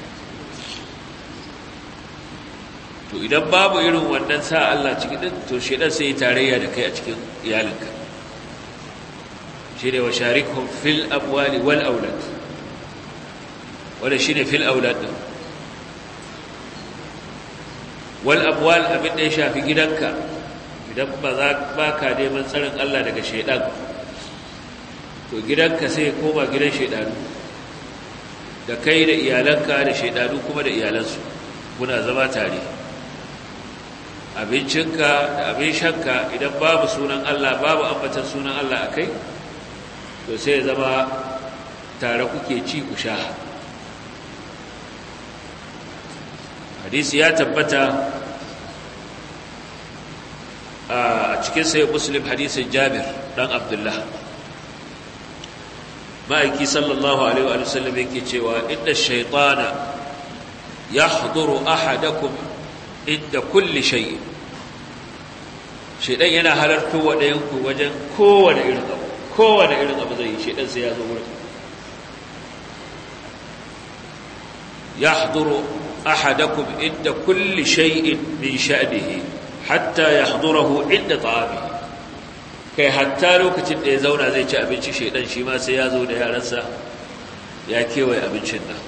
to idan babu irin wannan sa Allah ciki din to shedan sai ya tarayya da kai a cikin iyalinka shine wa sharikhum fil amwali wal aulad wala shine fil aulad din wal abwal abin da ya shafi gidanka idan ba za ba ka neman tsarin Allah daga shaidan to gidanka sai ya koma gidan shaidanu da kai da iyalanka da shaidanu kuma da iyalansu kuna zama tare abincinka da abin shanka idan babu sunan Allah babu ambatan sunan Allah a kai to sai ya zama tare kuke ci ku sha hadisi ya tabbata a cikin sai muslim hadisin jabir dan abdullah ma'aiki sallallahu alaihi wa sallam yake cewa inda shaitana ya haduru ahadakum inda kulli shayi shaidan yana halarto wa ɗayanku wajen kowane irin abu kowane irin abu zai yi shaidan sai ya zo wurin ya haduru أحدكم عند كل شيء من شأنه حتى يحضره عند طعامه kai hatta lokacin da ya zauna zai ci abinci shedan shi ma sai ya zo da yaransa ya kewaye abincin nan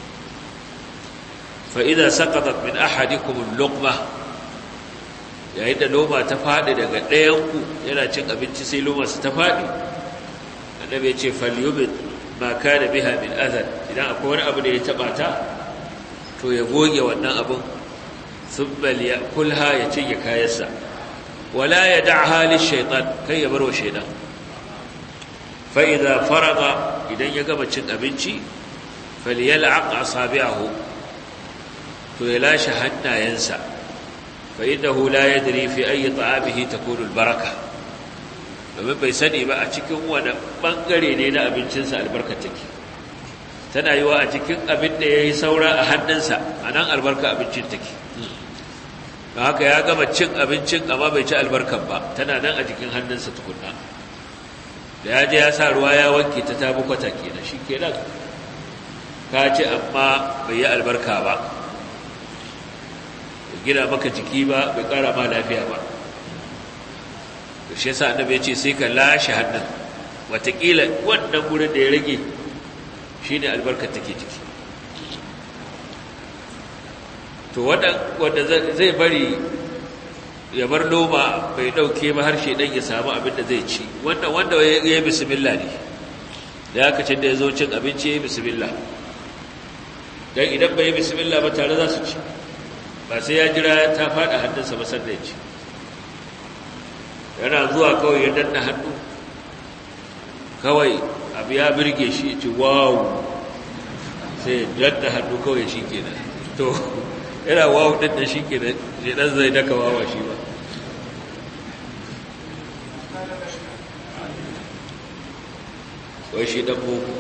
fa idza saqatat min ahadikum al-luqma yayin da loma ta fadi daga ɗayan ku yana cin abinci sai loma su ta fadi annabi ya ce falyubit ma kana biha min adhan idan akwai wani abu da ya taba ta to ya goge wannan abin subbal ya kulha ya cinye kayansa wala ya da'ha lishaitan kai ya barwa shaitan fa idza faraga idan ya gama cin abinci falyal'aq asabi'ahu to ya lashe hannayensa fa innahu la yadri fi ayi ta'amihi takunu albaraka domin bai sani ba a cikin wani bangare ne na abincinsa albarka take tana yi wa a cikin abin da ya yi saura a hannunsa a nan albarka abincin take ba haka ya gama cin abincin amma bai ci albarkan ba tana nan a jikin hannunsa tukunna da ya je ya sa ruwa ya wanke ta ta bukwata kenan shi kenan ka ci amma bai yi albarka ba bai gina maka jiki ba bai kara ma lafiya ba da shi yasa annabi ya ce sai ka lashe hannun watakila wannan gurin da ya rage shi ne albarkar take ciki to wanda zai bari ya bar noma bai dauke ba harshe dan ya samu abin da zai ci wanda wanda ya yi bismillah ne da aka cin da ya zo cin abinci ya yi bismillah don idan bai yi bismillah ba tare za su ci ba sai ya jira ta faɗa hannunsa ba sannan ya ci yana zuwa kawai ya danna hannu kawai abu ya birge shi ya ci wawu sai ya danna hannu kawai shi kenan to yana wawu ɗin da shi kenan shi ɗan zai daka wawa shi ba wai shi ɗan boko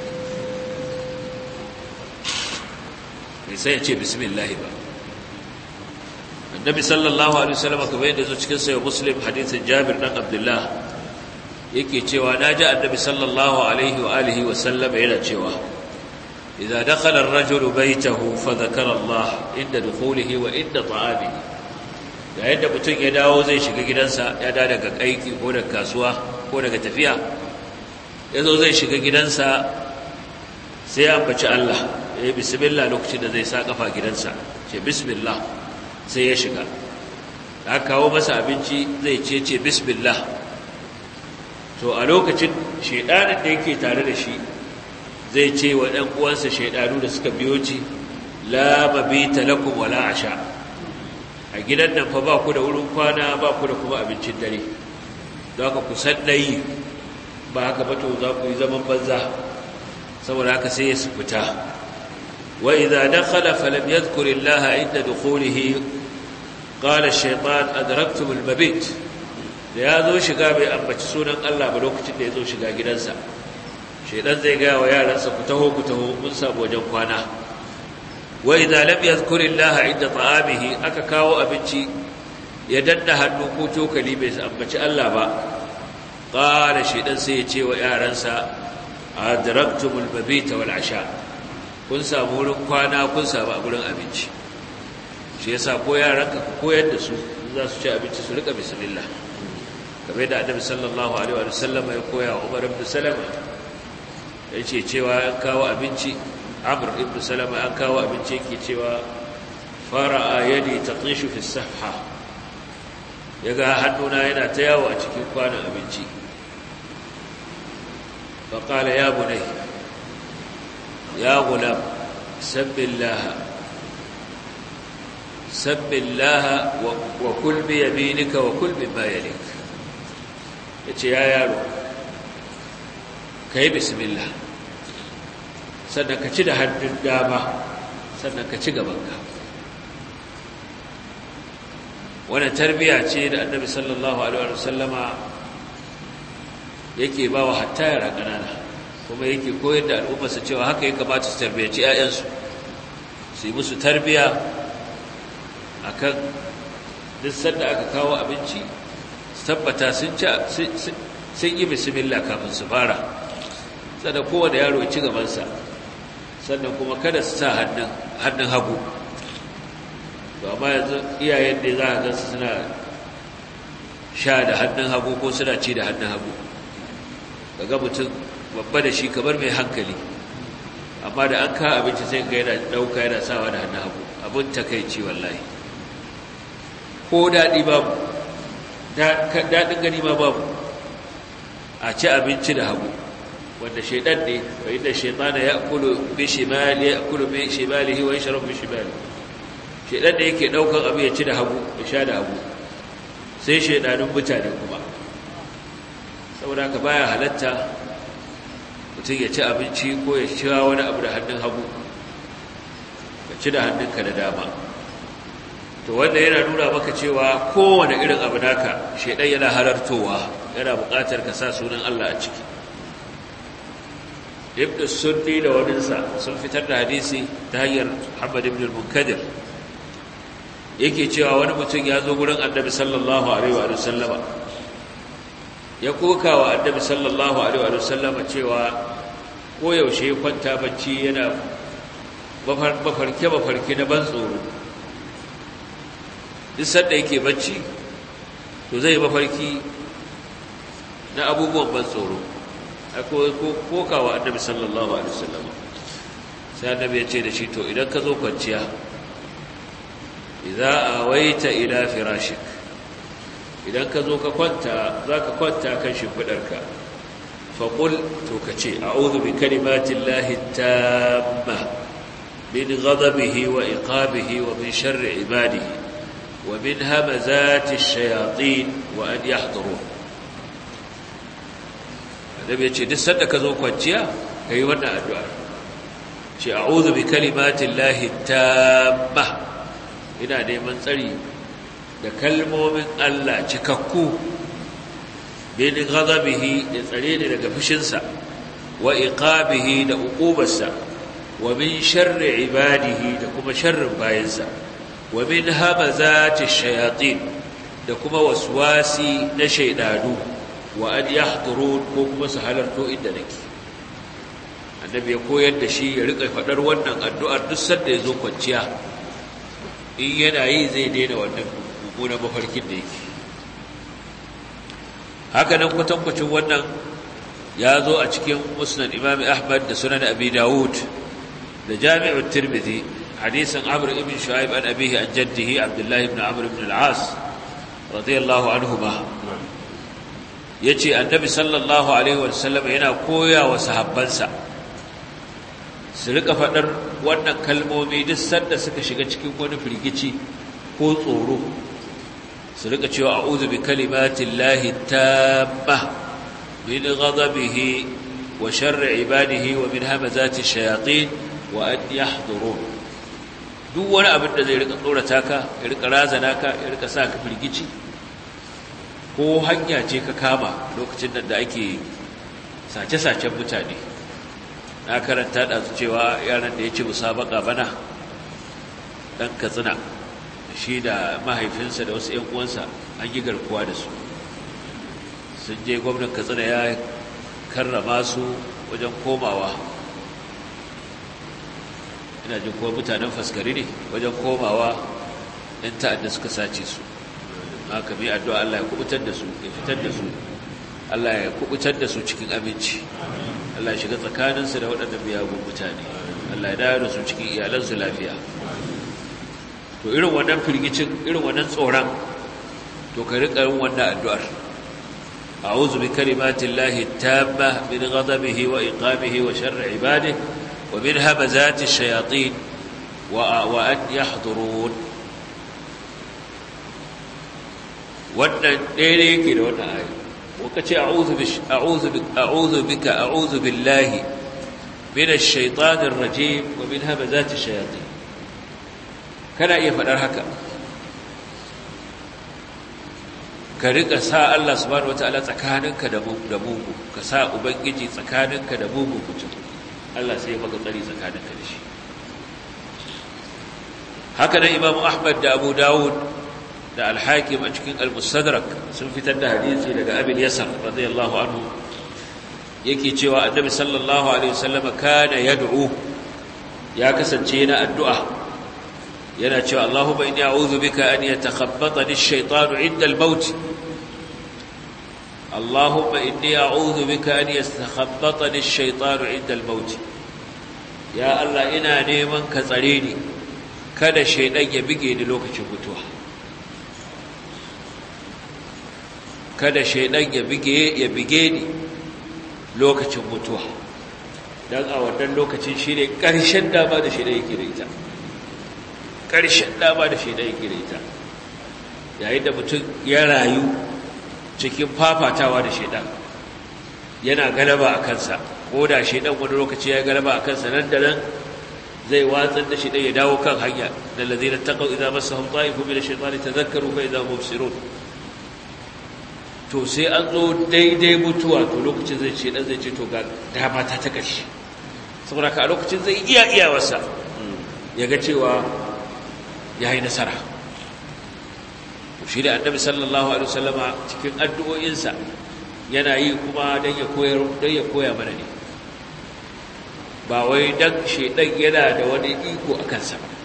bai sai ya ce bismillahi ba annabi sallallahu alaihi wasallam kamar yadda zo cikin sayo muslim hadisin jabir dan abdullah yake cewa naji annabi sallallahu alaihi wa alihi wa sallam yana cewa idza dakhala ar-rajulu baytahu fa dhakara Allah inda dukhulihi wa inda ta'amihi yayin da mutum ya dawo zai shiga gidansa ya da daga kaiki ko daga kasuwa ko daga tafiya yazo zai shiga gidansa sai ya ambaci Allah ya yi bismillah lokacin da zai sa kafa gidansa ce bismillah sai ya shiga da kawo masa abinci zai ce ce bismillah to a lokacin shaidanin da yake tare da shi zai ce wa ɗan uwansa shaidanu da suka biyo ci la mabita lakum wala asha a gidan nan fa ba ku da wurin kwana ba ku da kuma abincin dare don haka ku san yi ba haka ba to za ku yi zaman banza saboda haka sai ya fita وإذا دخل فلم يذكر الله عند دخوله قال الشيطان أدركتم المبيت da ya zo shiga bai ambaci sunan Allah ba lokacin da ya zo shiga gidansa shaidan zai gaya wa yaransa ku taho ku taho mun samu wajen kwana wa idza lam yadhkurillaha inda ta'amihi aka kawo abinci ya danna hannu ko cokali bai ambaci Allah ba qala shaidan sai ya ce wa yaransa adraktumul mabita wal asha kun samu wurin kwana kun samu a gurin abinci shi yasa ko yaranka ku koyar da su za su ci abinci su rika bismillah kamar da annabi sallallahu alaihi wa sallam ya koya wa Umar ibn Salama yace cewa an kawo abinci Amr ibn Salama an kawo abinci yake cewa fara'a yadi tatishu fi sahha yaga hannuna yana ta yawo a cikin kwanan abinci fa qala ya bunayya يا غلام سب الله سب الله وكل بيمينك وكل مما يليك yace ya yaro kai bismillah sannan ka ci da hannun dama sannan ka ci gabanka wannan tarbiya ce da annabi sallallahu alaihi wasallama yake ba wa hatta yara ƙanana kuma yake koyar da al'ummarsa cewa haka ya kamata su tarbiyyaci 'ya'yansu su yi musu tarbiya a kan duk sanda aka kawo abinci su tabbata sun yi bismillah kafin su fara sannan kowane yaro ya ci gabansa sannan kuma kada su sa hannun hagu to amma yanzu iyayen da za a gansu suna sha da hannun hagu ko suna ci da hannun hagu ga mutum babba da shi kamar mai hankali amma da an ka abinci sai ga yana dauka yana sawa da hannun hagu abin takaici wallahi ko daɗi babu daɗin gani ma babu a ci abinci da hagu wanda shaidan ne wa inda shaitana ya kulu bi shimali ya kulu bi shimalihi wa yashrabu bi shimali shaidan da yake daukan abu ya ci da hagu ya sha da hagu sai shaidanun mutane kuma saboda ka baya halatta mutum ya ci abinci ko ya ci wani abu da hannun hagu ka ci da hannunka da dama to wanda yana nuna maka cewa kowane irin abu naka shaidan yana halartowa yana buƙatar ka sa sunan Allah a ciki ibn sunni da waninsa sun fitar da hadisi ta hanyar Muhammad ibn al-Munkadir yake cewa wani mutum ya zo gurin Annabi sallallahu alaihi wa sallama ya koka wa annabi sallallahu alaihi wa sallama cewa koyaushe ya kwanta bacci yana mafarke-mafarke na ban tsoro duk sanda yake bacci to zai mafarki na abubuwan ban tsoro koka wa annabi sallallahu alaihi wa sallama sai annabi ya ce da shi to idan ka zo kwanciya idza awaita ila firashik idan ka zo ka kwanta zaka kwanta kan shimfidarka fa qul to kace a'udhu bi kalimati llahi tamma min ghadabihi wa iqabihi wa min sharri ibadihi wa min hamazati ash-shayatin wa an yahdurun annabi ya ce duk sanda ka zo kwanciya kai wannan addu'a ce a'udhu bi kalimati llahi tamma ina neman tsari da kalmomin Allah cikakku bin ghadabihi da tsare ne daga fushinsa wa iqabihi da uqubarsa wa min sharri ibadihi da kuma sharrin bayansa wa min hamazati shayatin da kuma waswasi na shaydanu wa an yahdurun ko kuma su halarto inda nake annabi ya koyar da shi ya rika fadar wannan addu'ar duk sanda ya zo kwanciya in yana yi zai daina wannan mummunan mafarkin da yake haka nan kwatankwacin wannan ya zo a cikin musnad imam ahmad da sunan abi dawud da jami'ul tirmidhi hadisin amr ibn shu'aib an abihi an jaddihi abdullahi ibn amr ibn al-as radiyallahu anhuma yace annabi sallallahu alaihi wasallam yana koya wa sahabbansa su rika faɗar wannan kalmomi duk sanda suka shiga cikin wani firgici ko tsoro su rika cewa a'udhu bi kalimatin lahi tamma min ghadabihi wa sharri ibadihi wa min hamazati shayatin wa an yahdurun duk wani abin da zai rika tsorata ka ya rika razana ka ya rika sa ka firgici ko hanya ce ka kama lokacin da ake sace-sacen mutane na karanta da cewa yaran da ya ci musabaka bana dan katsina shi da mahaifinsa da wasu 'yan uwansa an yi garkuwa da su sun je gwamnan katsina ya karrama su wajen komawa ina jin kuma mutanen faskari ne wajen komawa 'yan ta'adda suka sace su haka mai addu'a Allah ya kubutar da su ya fitar da su Allah ya kubutar da su cikin aminci Allah ya shiga tsakaninsu da waɗanda miyagun mutane Allah ya dawo da su cikin iyalansu lafiya to irin wannan firgicin irin wannan tsoron to ka riƙa yin wannan addu'ar a'udhu bi kalimatillahi tamma min ghadabihi wa iqabihi wa sharri ibadihi wa min hamazati shayatin wa wa an yahdurun wannan ɗaya ne yake da wannan ayi ko ka ce a'udhu bika a'udhu billahi min ash-shaytanir rajim wa min hamazati shayatin kana iya faɗar haka ka riƙa sa Allah subhanahu wataala tsakaninka da mugu ka sa ubangiji tsakaninka da mugu mutum Allah sai ya maka tsari tsakaninka da shi haka nan Imam Ahmad da Abu Dawud da Al-Hakim a cikin Al-Mustadrak sun fitar da hadisi daga Abi Yasar radiyallahu anhu yake cewa Annabi sallallahu alaihi wasallam kana yad'u ya kasance yana addu'a yana cewa Allahumma inni a'udhu bika an yatakhabbatani ash-shaytanu 'inda al-maut Allahumma inni a'udhu bika an yatakhabbatani ash-shaytanu 'inda al-maut ya Allah ina neman ka tsare ni kada shaydan ya bige ni lokacin mutuwa kada shaydan ya bige ya bige ni lokacin mutuwa dan a wannan lokacin shine ƙarshen dama da shaydan yake da ita ƙarshen dama da shaidan yake da ita yayin da mutum ya rayu cikin fafatawa da shaidan yana galaba a kansa ko da shaidan wani lokaci ya galaba a kansa nan da nan zai watsar da shaidan ya dawo kan hanya da lazina taqaw idza massahum ta'ifun min ash-shaytani tadhakkaru fa idza hum mubsirun to sai an zo daidai mutuwa to lokacin zai ce dan zai ce to ga dama ta ta kashi saboda ka a lokacin zai iya iya wasa ya ga cewa ya yi nasara shi da annabi sallallahu alaihi wasallama cikin addu'o'insa yana yi kuma don ya koyar don ya koya mana ne ba wai dan shedan yana da wani iko a kansa ba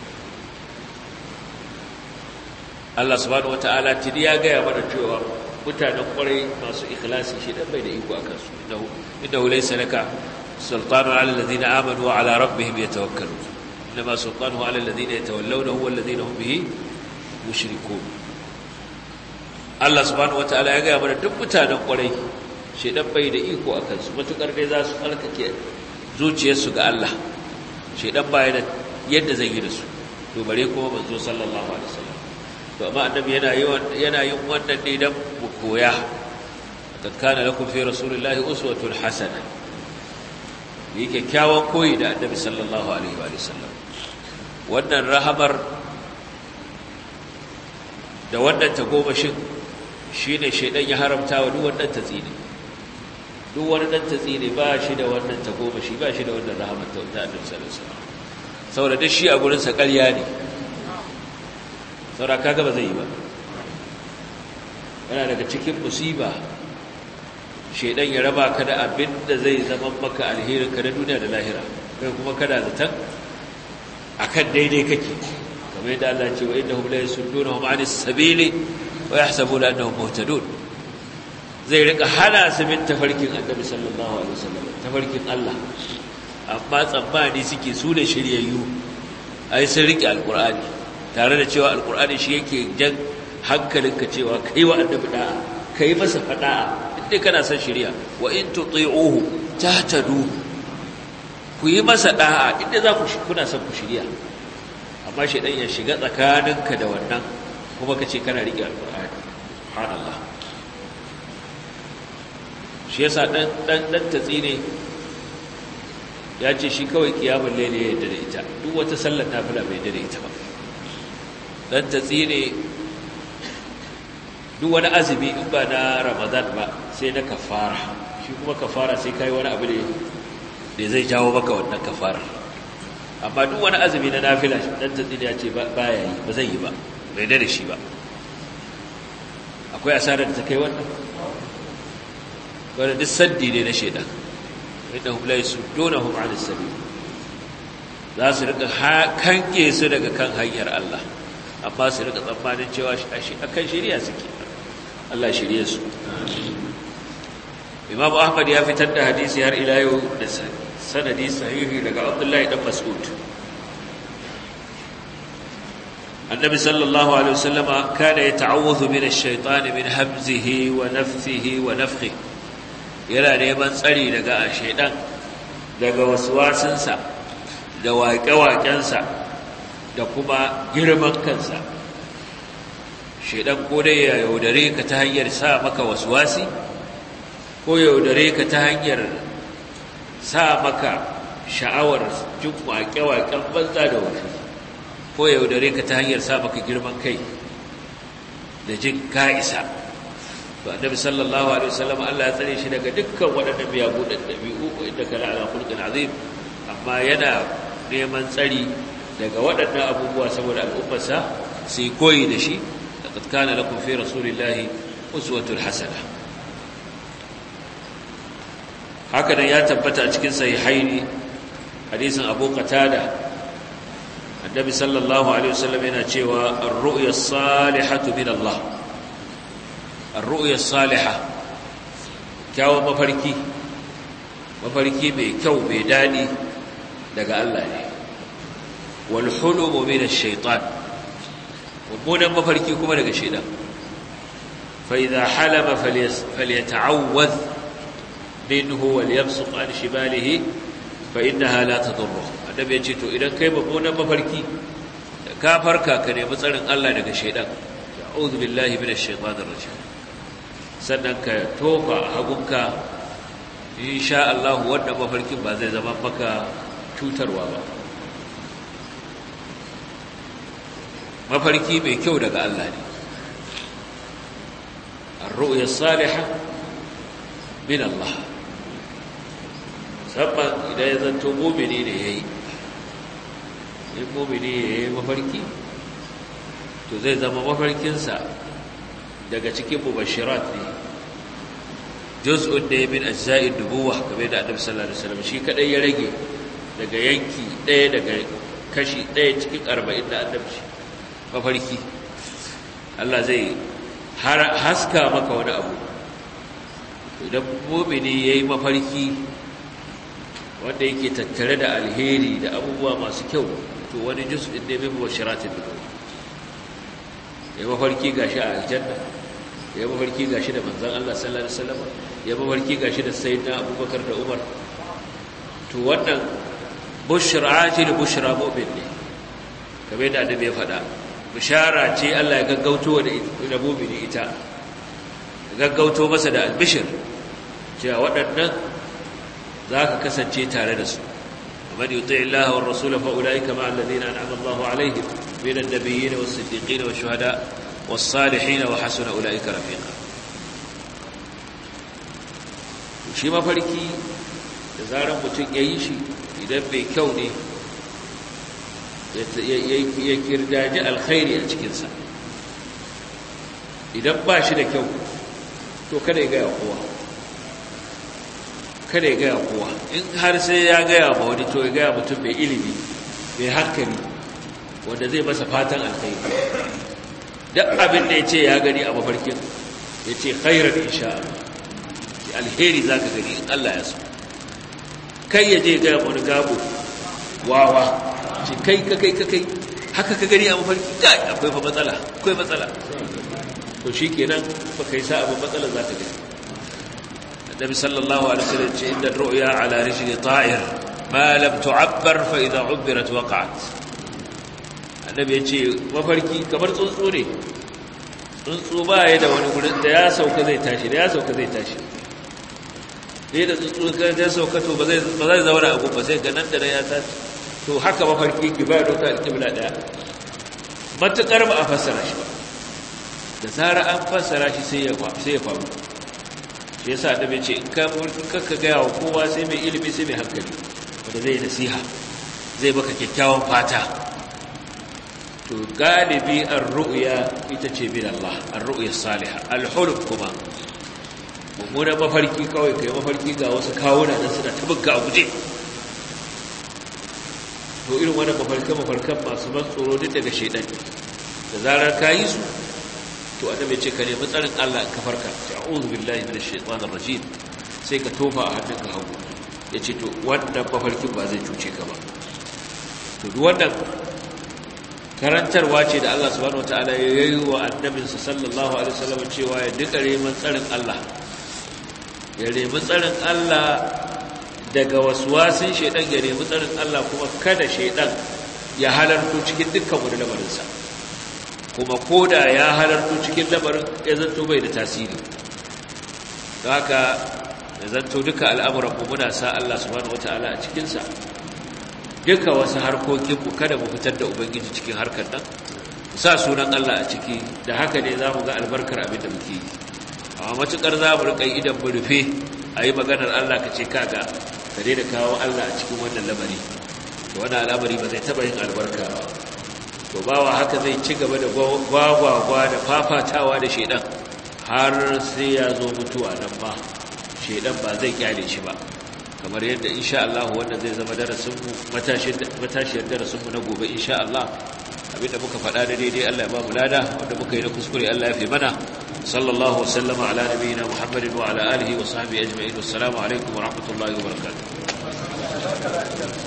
Allah subhanahu wataala tidi ya gaya mana cewa mutanen kwarai masu ikhlasi shedan bai da iko a kansu innahu innahu laysa laka sultanu ala alladhina amanu wa ala rabbihim yatawakkalun inma sultanuhu ala alladhina yatawallawnahu wal ladhina hum bihi mushrikun Allah subhanahu wataala ya gaya mana duk mutanen kwarai shedan bai da iko a kansu matukar dai za su tsarkake zuciyarsu ga Allah shedan baya da yadda zai yi da su to bare kuma manzo sallallahu alaihi wasallam to amma annabi yana yawan yana yin wannan ne dan mu koya kad kana lakum fi rasulillahi uswatun hasana yi kyakkyawan koyi da annabi sallallahu alaihi wa sallam wannan rahamar da wannan tagomashin shine shedan ya haramta wa duk wannan tatsini duk wani dan tatsini ba shi da wannan tagomashi ba shi da wannan rahamar ta annabi sallallahu alaihi wasallam saboda duk shi a gurin sa ƙarya ne saboda kaga ba zai yi ba yana daga cikin musiba shedan ya raba ka da abin da zai zama maka alherin ka na duniya da lahira kai kuma kada zaton akan daidai kake kamar yadda Allah ce wa innahum la yasuddunahum 'anis sabili wa yahsabuna annahum muhtadun zai rika hana su bin tafarkin Annabi sallallahu alaihi wasallam tafarkin Allah amma tsammani suke su da shiryayyu ai sun rike alqur'ani tare da cewa alqur'ani shi yake jan hankalinka cewa kai wa annabi da'a kai masa fada'a inda kana son shiriya wa in tuti'uhu tahtadu ku yi masa da'a inda za ku kuna son ku shiriya amma shedan ya shiga tsakaninka da wannan kuma ka ce kana rike alqur'ani subhanallah shi yasa dan dan dan tatsine ya ce shi kawai kiyamul layli ya yarda da ita duk wata sallar nafila bai yarda da ita ba dan tatsine duk wani azumi in ba na ramadan ba sai na kafara shi kuma kafara sai kai wani abu ne da zai jawo maka wannan kafara amma duk wani azumi na nafila dan tatsine ya ce ba ya yi ba zai yi ba bai da shi ba akwai asarar da ta kai wannan wanda duk saddi ne na shaidan inda hum la yasuddunahum 'an as-sabil za su rika kanke su daga kan hanyar Allah amma su rika tsammanin cewa akan shari'a suke Allah shirye su Imam Ahmad ya fitar da hadisi har ila yau da sanadi sahihi daga Abdullahi dan Mas'ud Annabi sallallahu alaihi wasallama kana yata'awwadhu min ash-shaytan min hamzihi wa nafthihi wa nafthihi yana neman tsari daga shaidan daga wasuwasinsa da waƙe-waƙensa da kuma girman kansa shaidan ko dai ya yaudare ka ta hanyar sa maka wasuwasi ko yaudare ka ta hanyar sa maka sha'awar jin waƙe-waƙen banza da wasu ko yaudare ka ta hanyar sa maka girman kai da jin ka'isa to annabi sallallahu alaihi wasallam Allah ya tsare shi daga dukkan waɗannan miyagu da dabi'u inda kana ala khulqin azim amma yana neman tsari daga waɗannan abubuwa saboda al'ummarsa su yi koyi da shi laqad kana lakum fi rasulillahi uswatun hasana haka nan ya tabbata a cikin sahihaini hadisin Abu Qatada annabi sallallahu alaihi wasallam yana cewa ar-ru'ya as-salihatu min Allah الرؤيا الصالحة kyawun mafarki mafarki mai kyau mai daɗi daga Allah ne wal hulumu min ash-shaytan mummunan mafarki kuma daga shaytan fa idha halama falyata'awwadh minhu wal yabsuq an shimalihi fa innaha la tadurru annabi ya ce to idan kai mummunan mafarki ka farka ka nemi tsarin Allah daga shaytan a'udhu billahi minash shaitanir rajim sannan ka tofa hagunka insha Allah wanda mafarkin ba zai zama maka cutarwa ba mafarki mai kyau daga Allah ne ar-ru'ya salihah min Allah sabban idan ya zanto mu'mini ne yayi in mu'mini yayi mafarki to zai zama mafarkinsa daga cikin mubashirat ne juz'un ne min ajza'in nubuwa kamar da annabi sallallahu alaihi wasallam shi kadai ya rage daga yanki ɗaya daga kashi ɗaya cikin arba'in da annabci mafarki Allah zai haska maka wani abu idan mumini ya yi mafarki wanda yake tattare da alheri da abubuwa masu kyau to wani juz'in ne min bashiratin nubuwa ya mafarki gashi a aljanna ya mafarki gashi da manzon Allah sallallahu alaihi wasallam ya mafarki gashi da sayyidina Abubakar da Umar to wannan bushra ce da bushra mu'min ne kamar yadda annabi ya faɗa bishara ce Allah ya gaggauto da mu'mini ita gaggauto masa da albishir cewa waɗannan za ka kasance tare da su ومن يطع الله والرسول فأولئك مع الذين أنعم الله عليهم من النبيين والصديقين والشهداء والصالحين وحسن أولئك رفيقا shi mafarki da zarar mutum ya yi shi idan mai kyau ne ya kirdaji alkhairi a cikinsa idan ba shi da kyau to kada ya gaya kowa kada ya gaya kowa in har sai ya gaya ma wani to ya gaya mutum mai ilimi mai hankali wanda zai masa fatan alkhairi duk abin da ya ce ya gani a mafarkin ya ce khairar insha Allah alheri za ka gani in Allah ya so kai ya je gaya wani gabo wawa ce kai ka kai ka kai haka ka gani a mafarki kai akwai fa matsala akwai matsala to shi kenan ba kai sa abin matsala za ka gani النبي صلى الله عليه وسلم إن الرؤيا على رجل طائر ما لم تعبر فإذا عبرت وقعت النبي يقول mafarki kamar tsuntsu ne tsuntsu ba ya da wani gurin da ya sauka zai tashi da ya sauka zai tashi dai da tsuntsu ka da sauka to ba zai ba zai zauna a gaba sai ga nan da ya tashi to haka mafarki ki ba doka alƙibla daya matukar ba a fassara shi ba da zara an fassara shi sai ya sai ya faru shi yasa da bai ce in ka ka gaya wa kowa sai mai ilimi sai mai hankali wanda zai nasiha zai baka kyakkyawan fata to galibi ar-ru'ya ita ce bin Allah ar-ru'ya salihah al-hulm kuma mummunan mafarki kawai kai mafarki ga wasu kawuna da suna tabbuka a guje to irin wannan mafarkan mafarkan masu ban tsoro duk daga shedan da zarar ka yi su to annabi ce ka nemi tsarin Allah in ka farka ce a'udhu billahi minash shaitanir rajim sai ka tofa a hannunka hagu yace to wannan mafarkin ba zai cuce ka ba to duk wannan karantarwa ce da Allah subhanahu wataala ya yi wa annabinsa sallallahu alaihi wasallam cewa ya duka neman tsarin Allah ya nemi tsarin Allah daga waswasin shaidan ya nemi tsarin Allah kuma kada shaidan ya halarto cikin dukkan wani lamarinsa kuma koda ya halarto cikin lamarin ya zanto bai da tasiri don haka ya zanto duka al'amuran mu muna sa Allah subhanahu wataala a cikinsa duka wasu harkokinmu kada mu fitar da ubangiji cikin harkar nan sa sunan Allah a ciki da haka ne za mu ga albarkar abin da muke yi amma matukar za mu riƙa idan mu rufe a yi maganar Allah ka ce kaga ka daina kawo Allah a cikin wannan lamari to wannan al'amari ba zai taɓa yin albarka ba to bawa haka zai ci gaba da gwagwagwa da fafatawa da shaidan har sai ya zo mutuwa nan ma shaidan ba zai kyale shi ba kamar yadda insha Allah wannan zai zama darasinmu matashiyar darasinmu na gobe insha Allah abinda muka faɗa da daidai Allah ya ba mu lada wanda muka yi na kuskure Allah ya fi mana sallallahu wasallama ala nabiyina Muhammadin wa ala alihi wa sahbihi ajma'in wassalamu alaikum wa rahmatullahi wa barakatuh